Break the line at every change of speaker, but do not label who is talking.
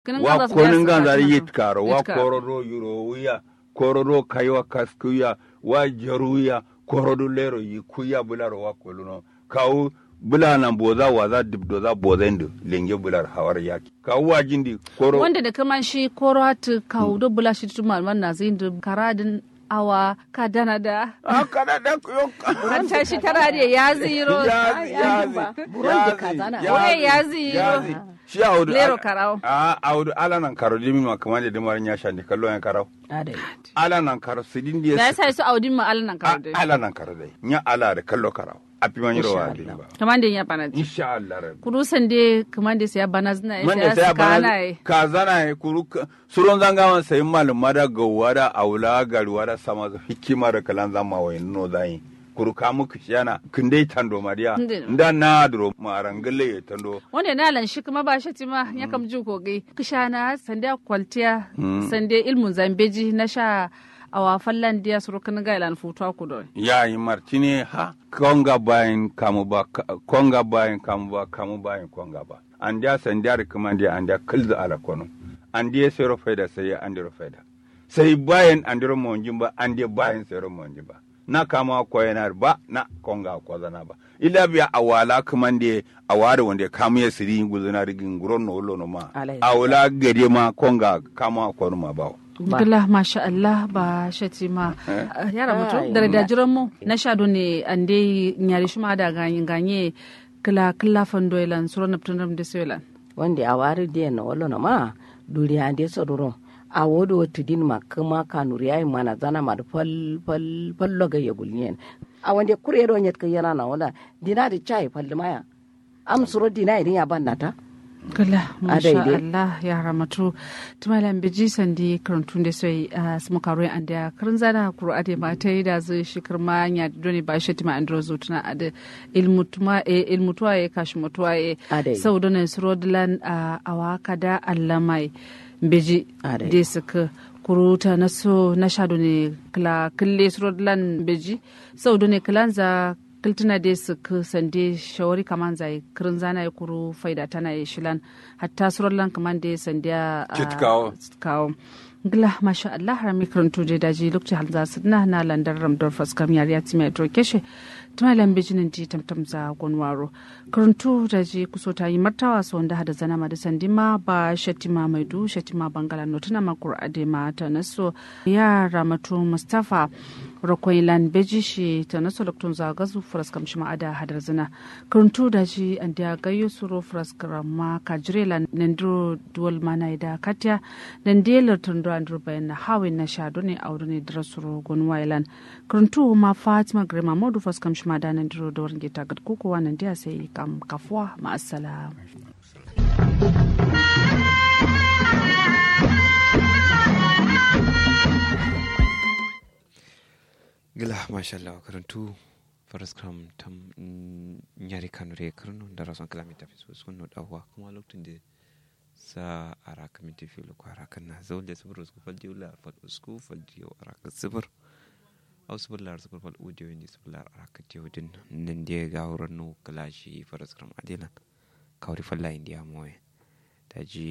wa konin ganzari yit karo wa kororo yuro wuya kororo kaiwa kaskuya wa jaruya korodo lero yi kuya bularo wa koluno kawu bula nan boza waza dibdo za boza ndu lenge bular hawar yaki kawu wa jindi koro
wanda da kaman shi koro hatu kawu do bula shi tuma man na zai ndu karadin awa ka dana da
a kana da yo
an tashi tara da ya ziro
yazi yazi
Burundi kazana.
Oye, yazi
yazi shi audu
lero karau
a audu ala nan karo dimi ma kamar da dimar nya shandi kallo yan karo
adai
ala nan karo sidin
da ya
dia
sa su audin ma alanan karo dai
ala nan karo dai nya ala da kallo karo api man yiro wa
Insha Allah.
ba
kaman da ya bana ji
insha Allah rabbi
kurusan dai kaman da ya bana zina
man
ya
da sai
sa kana
bana
yi
ka zana ya kuru ka- suron zanga man sai malum mada gawwa da aula garuwa da sama da hikima da kalan zama wa no zai kuru ka muku shana kinde tando mariya
Nde.
nda na dro marangale ya tando
wanda na lan shi kuma ba shi tima ya kam ju kogai kishana sande kwaltiya sande ilmun zambeji na sha awa fallan dia surukan gailan futuwa ku don
ya yi martini ha konga bayin kamu ba ka- konga bayin kamu ba kamu bayin konga ba an dia san dia kuma dia an dia kulza ala kono an dia sero faida sai an dia faida sai bayan an dia monjin ba an dia bayan sero monjin ba na kama ko yana ba na konga ko zana ba ila biya awala kuma dia aware wanda kamu ya siri guzuna rigin guron no lo no ma
Alai.
awala gade ma konga kama ko no ma ba
Ba.
Gila masha Allah ba shati ma yara mutu
Ai,
da da
ma.
jiran mu na sha do ne an dai nyari shi ma da ganye ganye kila kila fandoilan suro na ptunam de selan
wanda a wari dia na wala na ma duri ande sodoro a wodo tudin ma kuma kanuri ai mana zana ma da fal fal fal loga ya gulnyen a wanda kure do nyet ka yana na wala dina da chai fal maya am suro dina irin ya banna ta
Gila masha
daidai.
Allah ya ramatu tumalan biji sandi karantun da sai a sama karo an da karin zana kuro ade ma ta yi da zai shi kirma ya doni ba shi tima andro zutuna ade ilmutuma e ilmutuwa e kashi mutuwa e
Adai.
sau da nan srodlan a awaka da allamai biji
Adai.
da suka kuruta na so na sha ne kila kille srodlan biji sau da ne kilanza kiltina de su ku sande shawari kaman zai kirin zana ya kuru faida tana ya shilan hatta surallan kaman de sande a
Kit kawo.
kawo gila masha Allah har mi karanto de daji lokacin hal za su na na landar ramdor faskam yar ya ti mai to keshe tuma lambe jinin ji tamtam za gonwaro karanto daji kuso ta yi martawa so wanda hada zana ma da sandima ba shatima mai du shatima bangala no tuna ma qur'ade ma ta naso ya ramatu mustafa rokoilan beji shi ta naso loktun za gazu fraskam shi ma ada hadar zina karanto daji an da gayyo suro fraskam ma kajrela nendro duwal mana da katya dan delar tundo andro bayan na hawin na shado ne aure ne drasuro gon wailan karanto ma fatima grema modu faskam shi ma da nendro da warge ta gad koko wannan dia sai kam kafwa ma assalam
gila mashallah karantu faras kram tam nyari kanure karno da rason kalamita fi so sun dawa kuma lokacin da sa araka minti fi lo araka na zawle sabur usku fal diula fal usku fal diyo araka sabur aw sabur lar sabur fal udiyo ni sabur lar araka diyo din nan dia ga horon no kalashi faras kram adilan kawri falla india moye taji